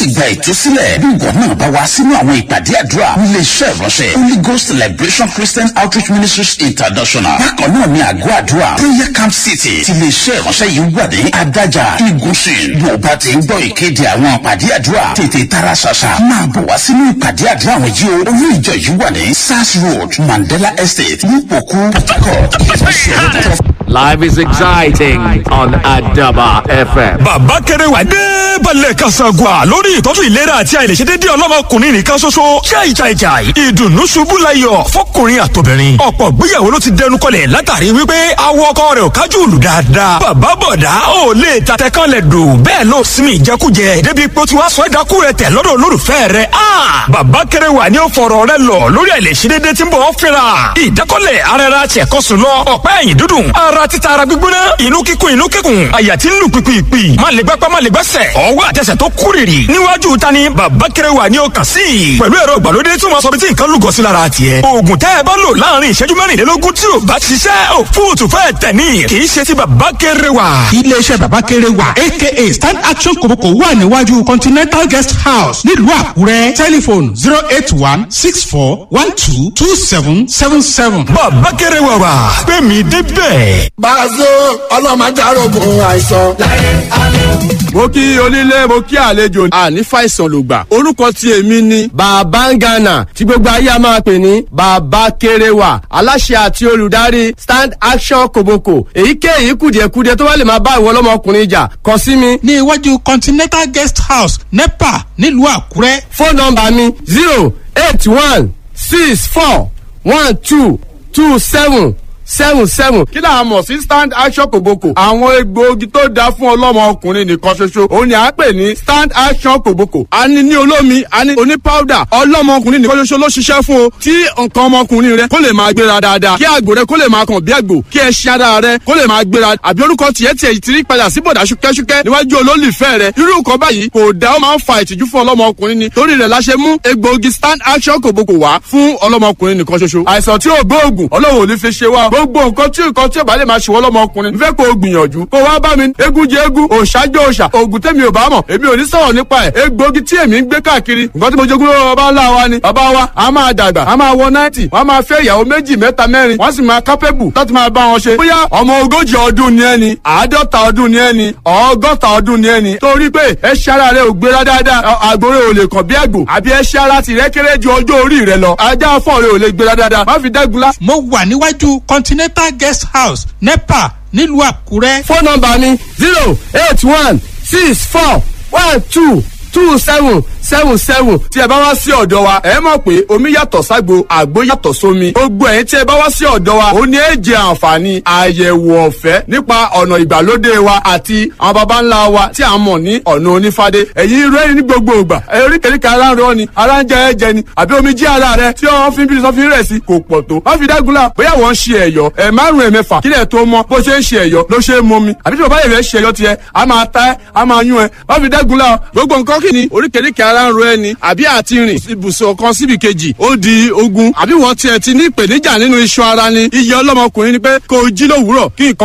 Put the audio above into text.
sì gba ìtúsílẹ̀ bí ìwọ náà bá wá sínú àwọn ìpàdé àdúrà nílé iṣẹ́ ìránṣẹ́ holy ghost liberation christian outreach ministries international bákan náà ní àgọ́ àdúrà prayer camp city ti ilé iṣẹ́ ìránṣẹ́ yìí wà ní adájà igunṣin bí o bá ti ń gbọ́ ìkéde àwọn ìpàdé àdúrà tètè tara ṣàṣà máa bọ̀ wá sínú ìpàdé àdúrà àwọn yìí o olú ìjọ yìí wà ní sars road mandela estate nípòkú port harcourt ìfẹsẹ̀ lọ́dọ̀ Life is exciting on Adaba FM. bàbá kẹrẹwà dé balẹ̀ kasagua lórí ìtọ́jú ìlera àti àìlèṣedédé ọlọ́mọkùnrin nìkan ṣoṣo jai jai jai ìdùnnú ṣubú layọ̀ fọkùnrin àtobìnrin ọ̀pọ̀ gbéyàwó ló ti dẹnu kọlẹ̀ látàrí wípé awọ ọkọ rẹ̀ ò kájú òlù dáadáa bàbá bọ̀dá ò lè tatẹ kan lẹ̀ dò bẹ́ẹ̀ ló sinmi ìjẹkújẹ débi pé ó ti wá sọ ẹ̀dákú rẹ̀ tẹ̀ lọ́dọ̀ olólùfẹ́ rẹ̀ a bàbá kẹrẹwà ni ó fọ̀rọ̀ rẹ̀ lọ lórí àìlèṣedédé tí ń bọ̀ ọ́ fẹ́ra ìdákọ́lẹ̀ ara ara tiẹ̀ kọ́ sùn lọ ọ̀pá ẹ̀yìn dúdùn ara títa ara gbígbóná inú kíkún inú kíkún àyà tí ń lù pìpìpì má lè gbápá má lè gbẹ́sẹ̀ ọwọ́ àtẹsẹ̀ tó kúrìrì níwájú ta ni bàbá kẹrẹwà ni ó kàn sí i pẹ̀lú ẹ̀rọ ìgbàlódé tí wọ́n sọ bí tí nǹkan lúgọ sí lára tiẹ̀ oògùn tẹ́ ẹ bá lò láàrin ìṣẹ́jú mẹ́rìnlélógún tí ò bá ṣiṣẹ́ ò fóòtù fẹ́ tẹ̀ ní kì í ṣe ti bàbá kẹrẹwà. iléeṣẹ́ bàbá kéré wà aka stand action kòbókò wà níwájú continental guest house nílùú àkúrẹ́ tẹlifon zero eight one six four one two two seven seven seven. bàbá kẹrẹwà wà pé mi débẹ̀. Bàzó ọlọ́mọdárògùn àìsàn. mo kí onílé mo kí àlejò àní fàìsàn ló gbà orúkọ tí èmi ni. bàbá ń gànà tí gbogbo ayé a máa pè ní bàbá kéréwà aláṣẹ àti olùdarí stand action koboko èyíkéyìí kùdìẹ̀kudiẹ tó bá lè máa bá ìwọ ọlọ́mọkùnrin jà kàn sí mi. ní iwájú continental guest house nepa nílùú àkúrẹ́. fóònù nọmba mi zero eight one six four one two two seven seven seven. kí là á mọ̀ sí stand action kòbókò. àwọn egbòogi tó dáa fún ọlọ́mọ ọkùnrin nìkan ṣoṣo òun ni à ń pè ní stand action kòbókò. a ní ní olómi a ní oní powder ọlọ́mọ ọkùnrin nìkan ṣoṣo ló ṣiṣẹ́ fún o. tí nǹkan ọmọkùnrin rẹ kó lè máa gbéra dáadáa kí àgbò rẹ kó lè máa kàn bí àgbò kí ẹṣin ara rẹ kó lè máa gbéra àbí orúkọ tiẹ̀ tiẹ̀ ti rí padà sí bọ̀dà ṣúkẹ́ṣúkẹ́ níwájú olólùfẹ́ rẹ irú nǹkan báyìí kò dá ó máa ń fa ìtìjú fún ọlọ́mọ ọkùnrin ni torí rẹ̀ la ṣe mú egbòogi stand action kòbókò wá fún ọlọ́mọ ọkùnrin nìkan ṣoṣo àìsàn tí ò gbóògùn ọlọ́run ò ní fi ṣe wá gbogbo nǹkan tí nǹkan tí ò bá lè máa ṣèwọ́ lọ́mọ ọkùnrin fẹ́ kó o gbìyànjú kó wá bá mi eégún jẹ eégún òòṣà jẹ òòṣà oògùn tèmi ò bá mọ̀ èmi ò ní sọ̀rọ̀ nípa ẹ̀ egbòogi tí èmi ń gbé káàkiri nǹkan tí mo jogún lọ́wọ́ bàbá ńlá wa ni bàbá wa a máa dàgbà a máa wọ náìtì wọ́n máa fẹ́ ìyàwó méjì mẹ́ta mẹ́rin wọ́n sì máa kápẹ́bù láti máa bá wọn ṣe bóyá ọmọ ogójì ọdún ni ẹni àádọ́ta ọdún ni ẹni ọgọ́ta ọdún ni ẹni torí pé ẹṣẹ́ ara rẹ ò gbéra dáadáa àgbòrè ò lè kàn bí àgbò àbí ẹṣẹ́ ara tìrẹ́ kéré ju ọjọ́ orí rẹ lọ ajá fọ́ọ̀ rẹ ò lè gbéra dáadáa má fi dẹ́gun lá mo wà níwájú continental guest house nepa nílùú àkúrẹ́. fóònù nọmba mi zero eight one six four one two two seven seven seven tí ẹ bá wá sí ọ̀dọ̀ wa ẹ mọ̀ pé omi yàtọ̀ ságbo àgbo yàtọ̀ sómi gbogbo ẹ̀yin tí ẹ bá wá sí ọ̀dọ̀ wa ó ní ẹ jẹ àǹfààní àyẹ̀wò ọ̀fẹ́ nípa ọ̀nà ìgbàlódé wa àti àwọn baba ńlá wa tí a mọ̀ ní ọ̀nà onífádé ẹ̀yin rẹ́rìn ní gbogbo ìgbà eríkèríkè ara ń rọ ni ara ń jẹ ẹ̀jẹ̀ ni àbí omi jí ara rẹ tí wọ́n fi ń bí sọ́fin rẹ̀ sí kò pọ̀ tó wọ́n fi dágunlá bóyá wọ́n ń ṣe ẹ̀yọ́ ẹ̀ márùn-ún ẹ̀mẹ́fà kílẹ̀ tó mọ́ bó ṣe ń ṣe ẹ̀yọ́ ló ṣe é mọ́ mi àbí tí bàbá yẹn fẹ́ ṣe ẹ̀yọ́ tiẹ̀ a máa ta ẹ́ a máa yún ẹ wọ́n fi dágunlá gbogbo nǹkan kí ni oríkèríkè ara ń ro ẹni àbí àti rìn ibùsùn kan síbi kejì ó di ogun àbí wọ́n tiẹ̀ ti ní ìpèníjà nínú iṣan ara ni iye ọlọ́mọkùnrin ni pé kó o jí lówùúrọ̀ kí nǹkan